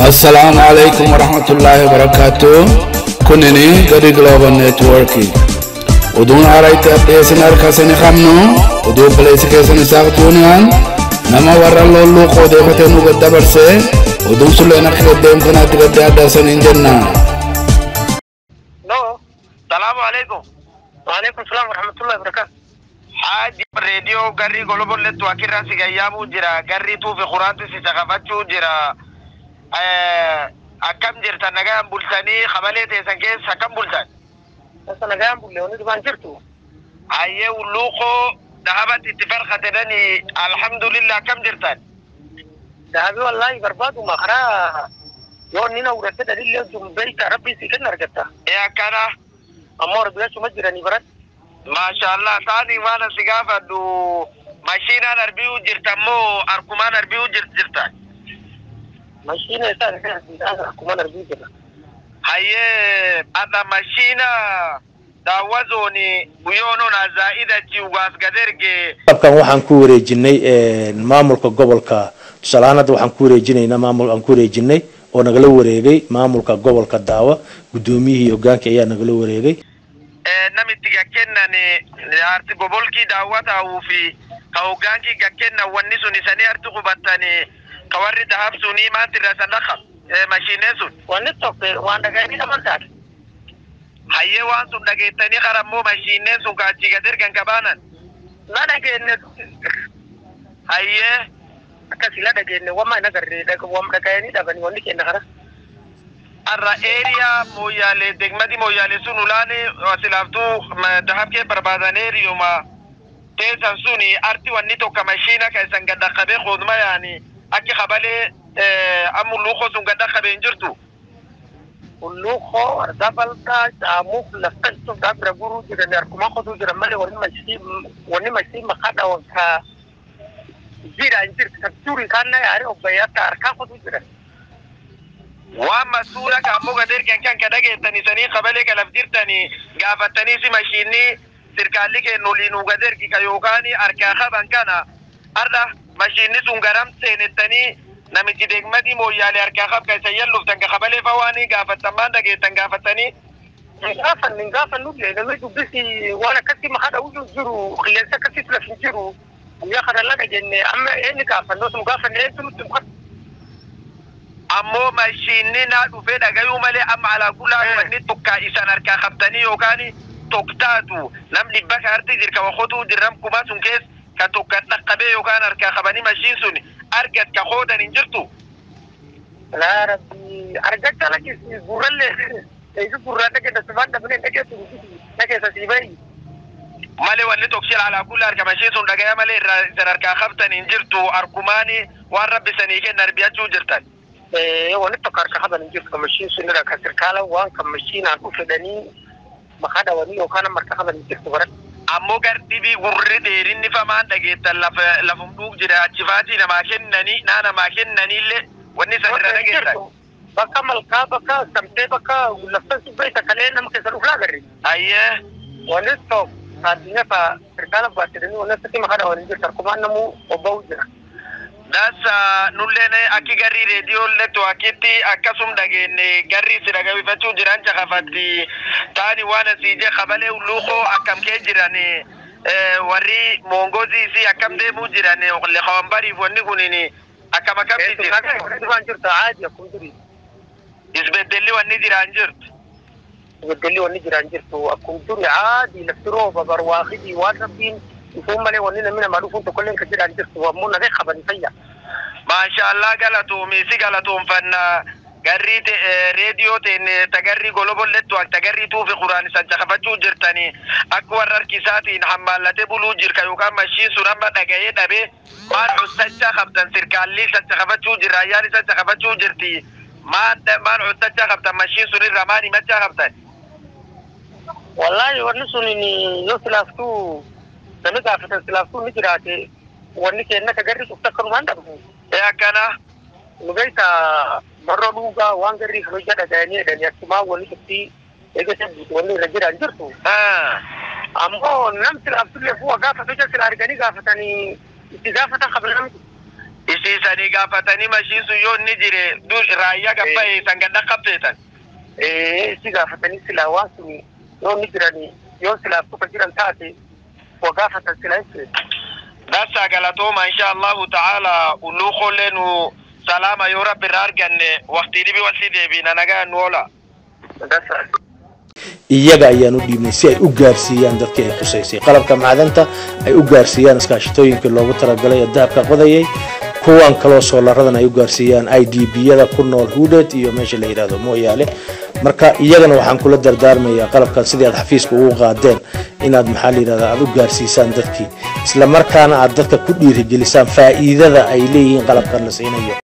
السلام عليكم ورحمة الله وبركاته كنني قري جلوبال نتوركي ودون عرايت أبيسن أركاسن خمنو ودون بليس كيسن ساقتونيان نما ورا لولو خودي فتنو قد برسي ودون سلونا خدم كنا تقد أدسن إنجنا No, salaamu calaykum waalaikum salaam warahmatullahi wabarakatu. xaaji reediyoo garrii golobon lettu akirra sigayyaamuu jira garrii tuufi quraanti si caqafachuu jira akkam jirtan nagayan bultanii qabalee teessan keessa akkam bultan Sasa nagayaan bulle wani dhibaan jirtu. hayyee ulluuqoo dhahabat itti farqatedhani alhamdulillah akkam jirtan Daabii wallaahi barbaaduma karaa yoo nina udhatte dhalillee sun beeyta rabbii si kenna argatta. ee akkana Ammoo argachuma jiranii barat. maashaallah taani waan si gaafadhu mashiinaan arbi'uu jirtan moo arkumaan arbi'uu jirtan Mashiina isaa akkuma arbii jira. hayyee adha mashiina daawwazooni guyyoonona zaa'idachi ugaas gaderge qalabkan waxaan ku wareejinay maamulka gobolka tusaale ahaan hadda waxaan ku wareejinaynaa maamul aan ku wareejinay oo nagala wareegay maamulka gobolka daawa guddoomiyihii hogaankii ayaa nagala wareegay namitti gakkennani arti gobolkii daawwataa'uu fi ka hoggaankii gakkennan wanni sun isanii arti qubattani ka warri dahab sunii maanti irra san dhaqab mashiineen sun Wanni tokko waan dhaga'anii dhaman taate. hayyee waan sun dhageettanii qarammoo mashiineen sun ka achii gad ergan kabaanan Na dhageenye hayyee akkasii la dhageenye wamma hin agarree wam dhaga'anii dhabanii wanni kenna kara. arra eriyaa mooyyaalee degmadi mooyyaalee sun ulaani silaaftuu dahab kee barbaadan eriyuma teessan suni arti wanni tokko mashiina ka isan gadda qabee qooduma yaani akki qabalee ammu luuqoo sun gadda qabee hin jirtu Ulluukoo argaa bal'aa caamuuf lafta istuuf bira guruu jiran harkumaa qotuu jiran malee wanni mashii wanni mashii maqaa dhawan ka jira hin jirtu kan turii kaanna yaare obbayyaa ta harkaa qotuu jiran. waan masuula ka ammoo gad ergan kan ka dhageettan isanii qabalee ka laf jirtanii gaafattanii si mashiinni sirkaalli kennu liinuu gad ergi ka yookaan harkaa qaban kana arra mashiinni sun garam seenettanii namichi deegmadii mooyyaalee harkaa qab ka isa yalluftan ka qabalee fawaanii gaafattan maan dhageettan gaafattanii Hin gaafanne hin gaafannu illee namni dubbisi waan akkasii maqaa dhawuu jiru qilleensa akkasii laf hin jiru guyyaa kana laga jenne amma eenyu gaafannu osoo gaafanne eenyu nutti hin ammoo mashiinni naa dhufee dhagayuu malee amma alaa kulaa wanni tokkaa isan harkaa qabtanii yookaan tokktaatu nam dhibba ka harti jirka wakotuu jirram kuma sun kees ka tokka dhaqqabee yookaan harkaa qabanii mashiin sun argat ka qoodan hin jirtu Laa rabbi argacha lakisi gurrallee eegi gurraa dhageessa subaan dhabnee dhageessu dhageessa sii bayi. malee wanni tokkshil alaa kulaa harka mashiin sun dhagaya malee irraa isan harkaa qabtan hin jirtu arkumaani waan rabbi sanii kenna arbiyachuu jirtan. wani tokko harka haban hin jirtu kamashiin sun irra kan sirkaala waan kamashiinaan dhufedhanii maqaa dhawanii yookaan marka haban hin jirtu barat. ammoo gardibii gurri dheerinni famaan dhageettan lafa lafum dhuug jira achifaatii namaa kennanii naa namaa kennaniillee wanni san irra dhageettan. Bakka malkaa bakka samtee bakka laftan subbeessa kalee nama keessa dhufu laagarri. Ayyee Wani tokko addunyaa fa sirkaala baatedhanii wani akkasii maqaa dhawanii hin jirtu harkumaan namuu obba'uu jira. dasa nulleen akki garrii reediyoollee to'akitti akkasum dhageenne garrii si dhagabifachuu jiran caqafatti taani waan asii je qabalee ulluuqoo akkam kee jiran warri moongozii si akkam deemuu jiran leqawan bariif wanni kunin akkam akkamti jira Wani dhibaan jirtu aadi akkuma durii. isbeddelli wanni jiraan jirtu Beddelli wanni jiraan jirtu akkuma durii aadi lafti rooba barwaaqidii waan rabbiin dhufuun malee wanni namni namaa dhufuun tokkollee kan jiraan jirtu ammoo nagee qaban fayya. maashaallah galatoomii si galatoomfanna garrii reediyoo teen tagarrii golobollettu tagarrii tuufi quraan isan caqafachuu jirtani akka warra harkisaatiin hammaallatee buluu jirka yookaan mashiin sun amma dhaga'ee dhabee maan custacha qabdan sirkaalli isan caqafachuu jirra ayyaan isan caqafachuu jirti maan maan custacha qabdan mashiin sun irra maan himachaa qabdan Wallaahi wanni sun yoo silaaftuu namni gaafatan silaaftuu ni jiraate wanni kenna ka garri cufta akkanumaan dhabnu. ee akkana Nu beekta marra dhuugaa waan garri kabaja dhaga'anii jedhanii akkumaa wanni cuftii eegate wanni irra jiraan jirtu. Ammoo nam silaaftuu fu'a gaafatu jecha sila arganii gaafatanii itti gaafatan qabna namni. isiisanii gaafatanii mashiisu yoo inni jire raayyaa gabbaa'e san gadda qabteetan. si gaafatanii silaa waan sun yoo inni jiranii yoo silaa tokko jiran taate waa gaafatan silaa jechuudha. Dassa galatooma insha Allahu ta'ala ulluu kollee nu salaama yoo rabbi irraa arganne waqtii dhibi wal si deebiina nagaa nu oola. Dassa. iyaga ayaan u dhiibnay si ay u gaarsiiyaan dadkii ay khusaysay qalabka macdanta ay u gaarsiiyaan iskaashatooyinkii loogu talagalay ee dahabka qodayay kuwan kaloo soolaradan ay u gaarsiiyaan i d b-yada ku nool huudheed iyo meesha la yidhahdo mooyaale marka iyagana waxaan kula dardaarmayaa qalabkan sidii aad xafiiska ugu qaadeen inaad maxaa la yidhahdaa aad u gaarsiisaan dadkii isla markaana aad dadka ku dhiirigelisaan faa'iidada ay leeyihiin qalabkan la siinayo